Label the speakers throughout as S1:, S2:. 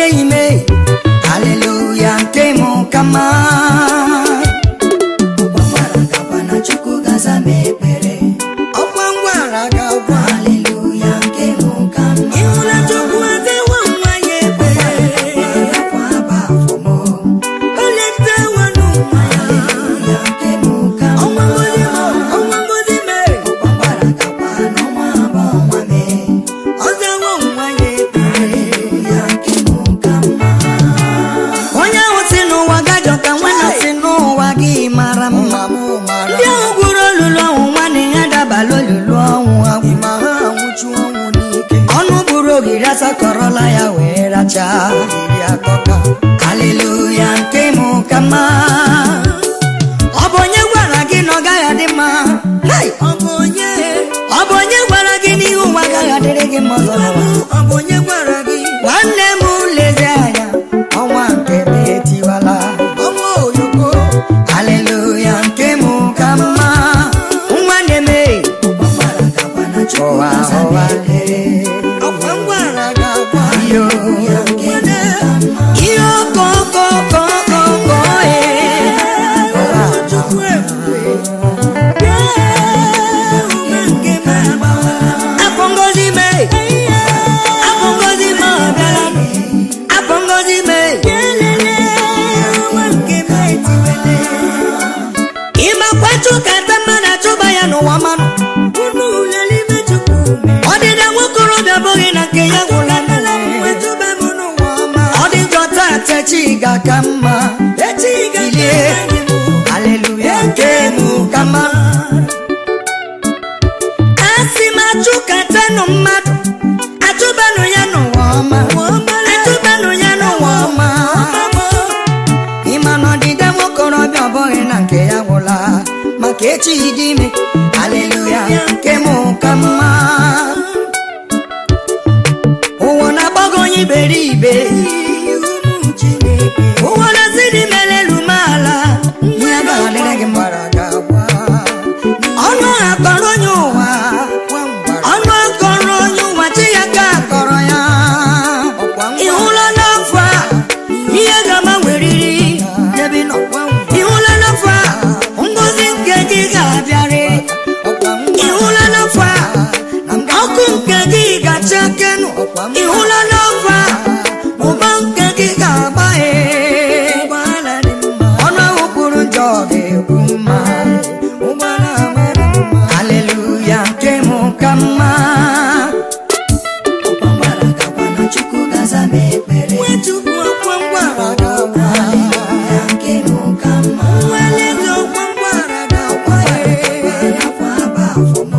S1: onye ime haleluya nke m ka mma
S2: ọgbara gakwa na chukwu gaza m ekpere
S1: ọkwa ngwara ga-agwa
S2: haleluya nke m ka mma
S1: ịhụla chukwu adewa nwa ya ekpere
S2: gakwa aba afọ m
S1: oletewa n'ụwa ya
S2: haleluya nke m ka
S1: ọnwa
S2: mma
S1: ngozi m ọnwa ngozi mee
S2: ọgbara gakwa n'ọnwa abụọ ọnwa mee
S1: ọzawo nwa ya ekpere
S2: haleluya nke m ka mma
S1: onye ahụ si n'ụwa gajọ ka nwanne si n'ụwa gị mara mma ndị ahụ gwuru olulu ọnwụ nwanne ya dabala olulu ọnwụ agwụ ọnụ buru ogiri asakọrọla ya wee rachaa haleluya nke m ka mma ọ bụ onye gwara gị na ọ gaghị adị mma Hai! ọ bụ onye ọ bụ onye gwara gị n'ihu ụwa agaghị adịrị gị mma ọzọ n'ụwa ọ bụ onye gwara gị nwanne m lezi anya ọnwa nke m etiwala ọnwa oyoko haleluya nke m ka mma nwanne m e
S2: ọgbara gakwa na chukwu
S1: ụwa
S2: gaza m
S1: ụwa
S2: ekpere
S1: ọkwa ngwara ga-agwa ihe
S2: haleluya nke m ka mma
S1: ihe okokokokoko chukwu ebube afọ ngozi mee afọ ngozi ma ọ bịara afọ ngozi mee ịmakwachu kata mmadụ achụba ya n'ụwa mmanụ ọdịda nwokorobịa bụghị na nke ya gwụla ọ dị njọ taa techi ga-aka mma bilie haleluya nke mụ ka mma a sị m achụkatanụ mmadụ achụbanụ ya n'ụwa ọma achụbanụ ya n'ụwa ọma ịma na ọdịda nwokorobịa ọ bụghị na nke ya gwụla maka echi dị ime haleluya nke mụ ka mma ụwa na-agbago onye iberibe ụwa na-asị dị melelu m ala ihe agaghị adịrị gị mma ọnụ akọrọ onye ụwa ọnụ akọrọ onye ụwa chi ya ka akọrọ ya ị hụla n'afọ a ihe ga-agbanweriri ebe ị nọ ị hụla n'afọ a ngozi nke gị ga-abịarị ị hụla n'afọ a ọkụ nke gị ga-acha kenụ ị hụla n'afọ a ụba nke gị ga-agbaghe ọnụ ahụ kwuru njọ ga-ekwu mma haleluya nke mụ ka mma
S2: ọgbara gakwa na chukwu gaza m ekpere haleluya nke m ka mma gakwa aba afọ m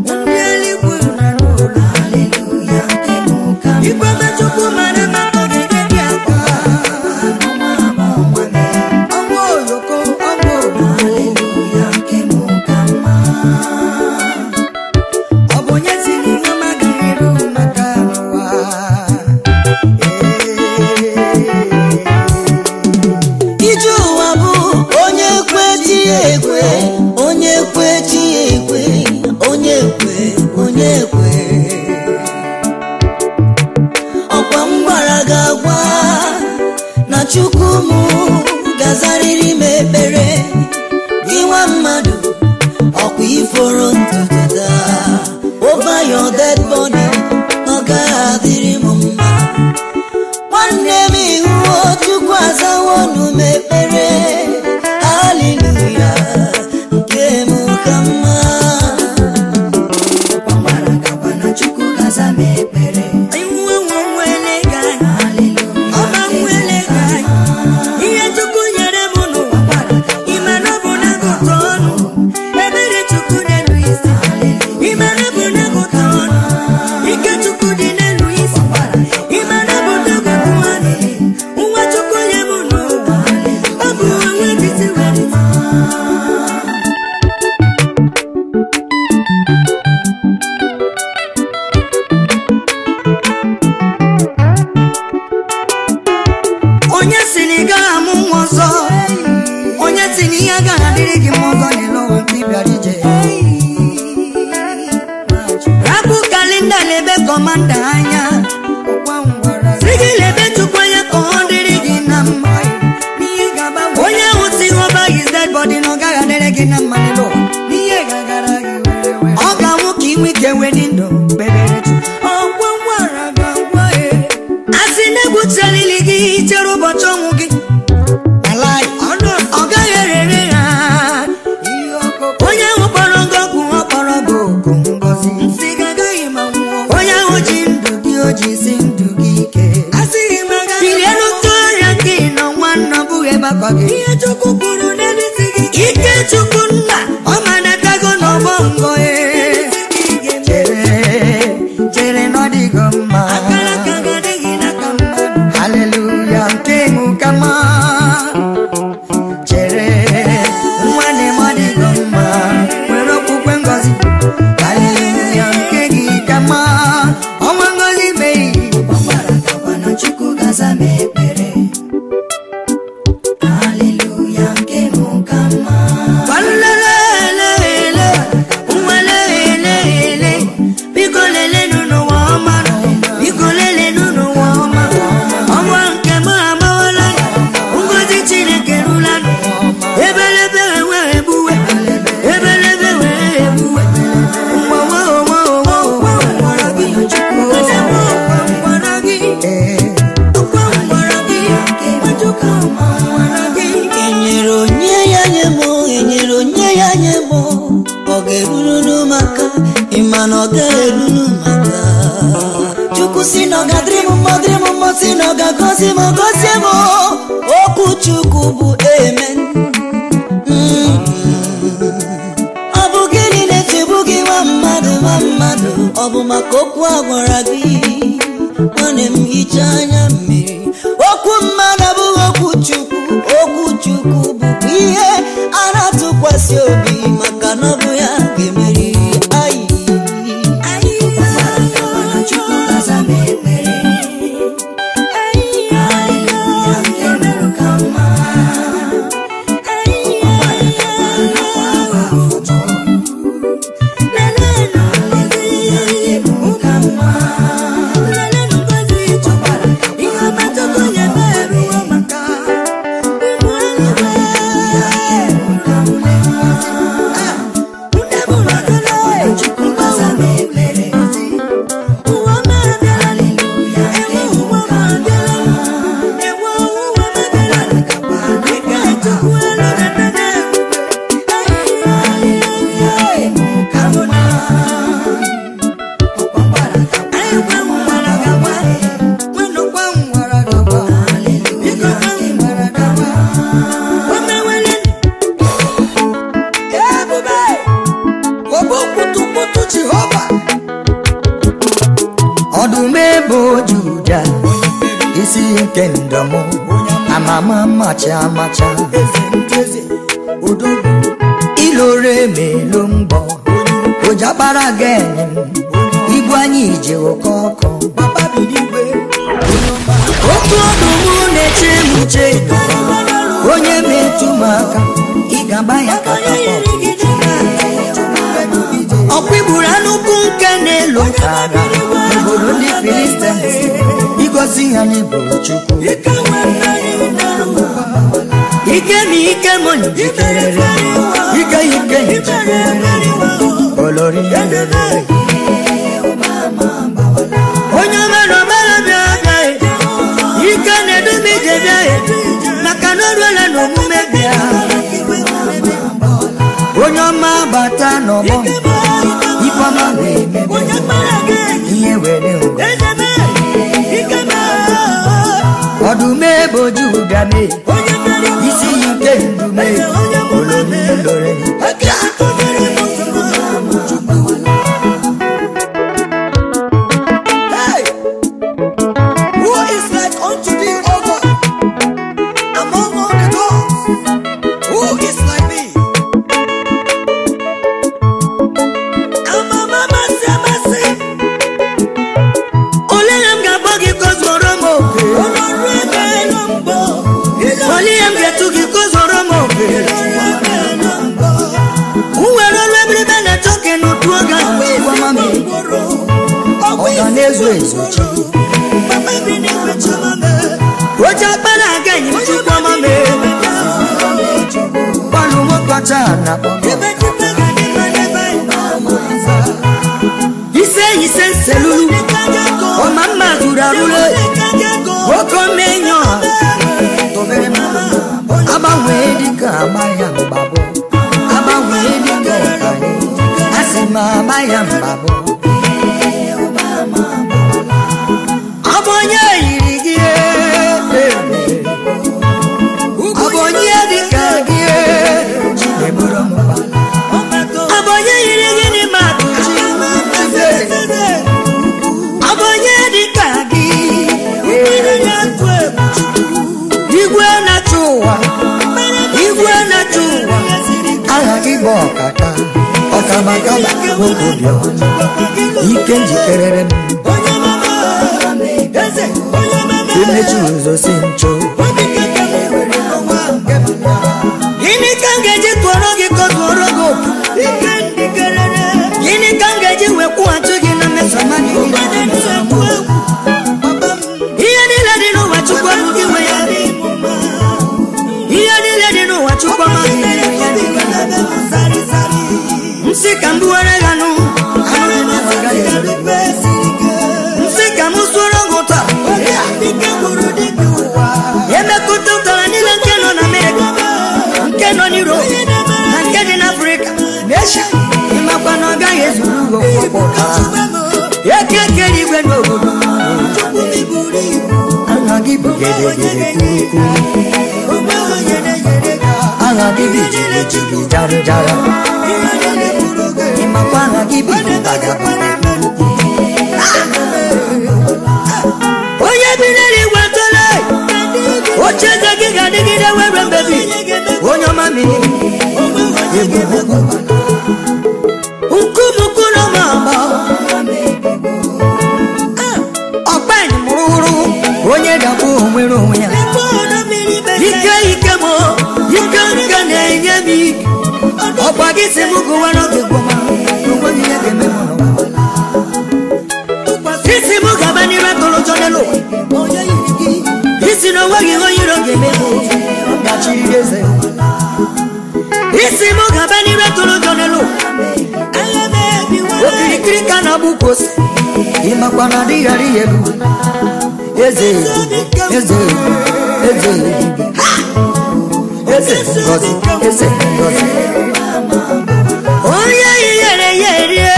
S2: haleluya nke m ka mma n'ọnwa abụọ ọnwa mee haleluya nke m ka mma
S1: ọ bụ onye si n'ihe ọma agaghị eru maka n'ụwa ije ụwa bụ onye kwe chi ya ekwe onye kwe chi ya ekwe onye kwe onye kwe ọkwa m gwara gị agwa na chukwu m gazarịrị m ekpere gị nwa mmadụ ọkwa iforo ntutu taa over your dead body ọ gaghị adịrị m mma nwanne m ihuo chukwu azawo unu m ekpere haleluya nke m ka mma
S2: ọgbara gakwa na chukwu gaza m ekpere
S1: iwe nwe nwele gị anya
S2: haleluya
S1: ọma nwele gị anya ihe kpuchalili gị chere ụbọchị ọnwụ gị Alaị, ọ gaghị erere ha onye ahụ kpọrọ gị ọgwụ ọ kpọrọ gị oku ngọzi onye ahụ ji ndụ gị o ji si ndụ gị ike bilie n'otu ọrịa gị nọ nwanne ọ bụghị ebe akwa gị ike chukwu nna ọ manatago n'ọgbọ ngọ ee. chere chere na ọ dịgo mma haleluya nke mụ kama chere nwanne m ọ dịgo mma nwere okwukwe ngọzi haleluya nke gị kama ọnwa ngọzi meghị
S2: Chukwu gaza m ekpere Haleluya nke mụ ka mma
S1: Walelelele, nwalelelele, biko lelenụ n'ụwa ọma, biko lelenụ n'ụwa ọma. Ọnwa nke m amawala, ngọzi Chineke rula nụ. Ebelebe wee egbuwe, ebelebe wee egbuwe. Nwa nwa nwa nwa nwa nwara gị, onye bụ ọkwa nwara gị. Ọkwa nwara gị, Nwachukwu ọkwa nwara gị.
S2: enyere onye ya nye m enyere onye ya nye m ọ ga-eruru maka ịma na ọ ga-eruru maka chukwu si na ọ ga-adịrị m mma dịrị m mma si na ọ ga-agọzi m gọzie m okwu chukwu bụ amen Mm. ọ bụ gịnị na-echegbu gị nwa mmadụ nwa mmadụ ọ bụ maka okwu a gwara gị nwanne m hichaa anya mmiri okwu mmadụ abụghị okwu chukwu okwu chukwu bụkwa ihe a na-atụkwasị obi maka na ọ bụ ya ga-emeri ayi Chukwu gaza m ekpere. Hallelujah, nke merụ ka mma.
S1: ọdụm ebo juda isi nke ndọmụ amama macha amacha ilore melo mbọ ojakpara gene ibu anyị ije oke ọkụ otu ọdụm na-eche m uche onye metụ m aka ị ga-agba ya katapọt ọkwa igburu anụkwu nke na-elo agha obodo ndị filistins igozi ha n'eboro chukwu ike na ike m njikerere ike ya ike njikerere olori onye omere omere bịa bịa ike na-edum ije bịa maka na o ruola n'omume bịa onye ọma bata n'ọgbọ ifeọma wee mebe ihe were ngọ ọdụm ebo juda mee isi ya nke ndume olori lore
S2: Hey! Who is like unto thee, O God, among all the gods? Who is like thee? Amamamasi, amasi,
S1: ole ya m ga-agba gị ka o zuoro m oke
S2: ọlọ́run ẹgbẹ́ ló ń bọ̀.
S1: ole ya m ga-etu gị ka o zuoro m oke
S2: ẹgbẹ́ ló ń bọ̀.
S1: m were ọrụ ebiribe na-achọ ka n'otu oge ahụ chikwama m
S2: Ìgboro,
S1: ọ ga na-ezu ezu chi
S2: bàbá mi ní ìwé chọlọ mẹ́.
S1: oche akpara aga enyi m chikwama m gbalụ nwoke ọcha na
S2: Ebe dịkwa ga dị mma n'ebe ịnọ.
S1: ise ise nselulu ọma mma zuru arụle oke ọkaka ọkabakaba nwoke obiọma ike njikerere m imechi ụzọ si ncho gịnị ka m ga-eji tụọrọ gị ka ọ tụọrọ gị oku gịnị ka m ga-eji wee kwụghachi gị na mmesoma gị ihe niile dị n'ụwa chukwu abụghị nwe ya ihe niile dị n'ụwa chukwu amaghị ya nsị ka m buwere ya nụ anụ dị n'ụwa agaghị ere nsị ka m sụọrọ gị ụtọ emekọta ụtara niile nke nọ na amerịka nke nọ n'Europe na nke dị n'afrịka na esha ịmakwa na ọ gaghị ezuru ugo kwụkwọ ụtara eke kere igwe n'obodo aha gị bụ gedegede kuku aha gị bụ jigijigi jarịjara ịmakwa aha gị bụ bagabara onye bi n'eluigwe tole oche eze gị ga-adịgide were mbebi onye ọma mmiri nkumukuru ma agba ọkpanyị mụrụ onye dakwa onwere onwe ya ike ike m ike nke na-enye m ike ọkwa gị si m gụwa n'oge gwọma onweghị ihe ga-eme m n'ụwa isi m gaba n'ire tụrụ ụjọ n'elu ụwa isi na onweghị ihe onye iro ga-eme m gachiri eze isi m gaba n'ire tụrụ ụjọ n'elu ụwa okirikiri ka na-agba ukwu ose ịmakwa na adịghị arị ya elu eze ebube eze ebube eze ebube eze ngozi eze ngozi onye yiyere ya erie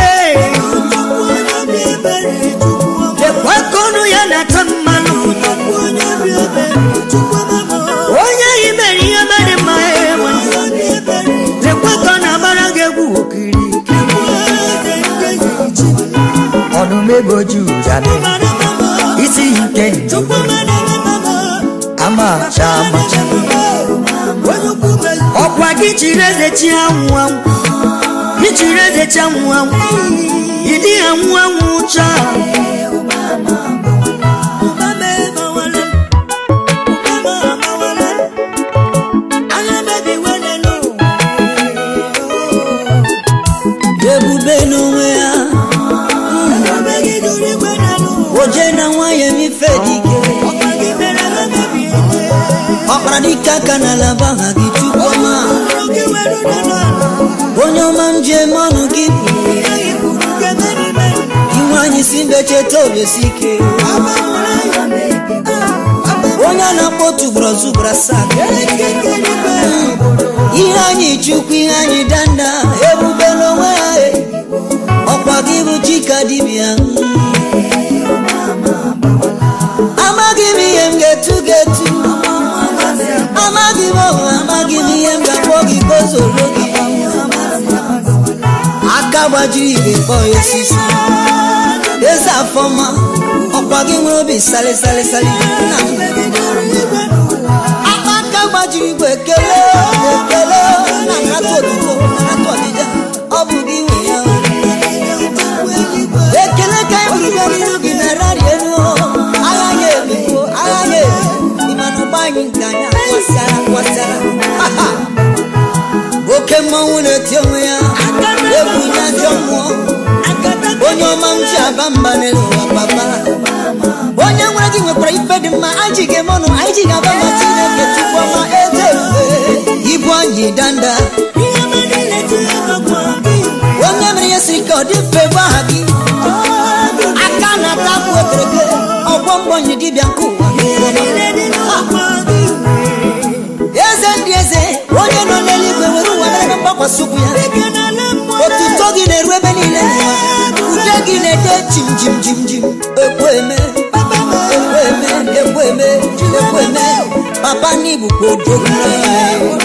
S1: lekwa ka ọnụ ya na-ata mmanụ onye yi mere ihe mere mma enwe lekwa ka ọ na-agbara gị egwu okiri ọdụm ego ji ụjane isi yi nke njem amacha amacha ọkwa gị chiri eze chi anwụ anwụ gị chiri eze chi anwụ anwụ ịdị anwụ anwụ chaa
S2: ebube n'onwe ya oje na nwanyị emife dike ọkpara dike aka n'ala bụ aha gị chukwu ọma onye ọma m ji eme ọnụ gị bụ inwe anyị si mbe cheta obesi ike onye a na-akpọ tụgbọrọ zụgbọrọ asaa ihe anyị chukwu ihe anyị danda ebube n'onwe ya e. ọkwa gị bụ chika dibịa amaghị m ihe m ga-etu ga-etu amaghị m ọhụ amaghị m ihe m ga-akpọ gị ka o zoro gị aka gbajiri igwe kpọọ ya osisi eze afọma ọkwa gị nwere obi salịsalịsalị nna m aka aka gbajiri igwe ekele ekele na nrata otuto nrata ọdịda ọ bụ gị nwe ya ekele ka anyị bụrụ bịa n'ihu gị na rari elu agha ya ebibo agha ya ebi ịmana ụgbọ anyị nke anyị akwasịara akwasịara Ha, ha. oke mmanwụ na-eti onwe ya egwu nye ajọ mmụọ onye ọma m ji aba mba n'elu ụwa papa onye nwere gị nwekwara ife dị mma anyị ji ga-eme ọnụ anyị ji ga-aba ma chineke tupu ọma eze ebube ibu anyị danda onye mere ihe siri ka ọ dị mfe bụ aha gị aka na-ata akpụ ekereke ọgbọ mgbọnyi dibịa nke ụwa eze ndị eze onye nọ n'eluigwe were ụwa mere ka mgbakwasị ụkwụ ya otuto gị na-eru ebe niile ude gị na-ede jim jim jim jim ekweme ekweme ekweme ekweme papa n'ibukwa odogwu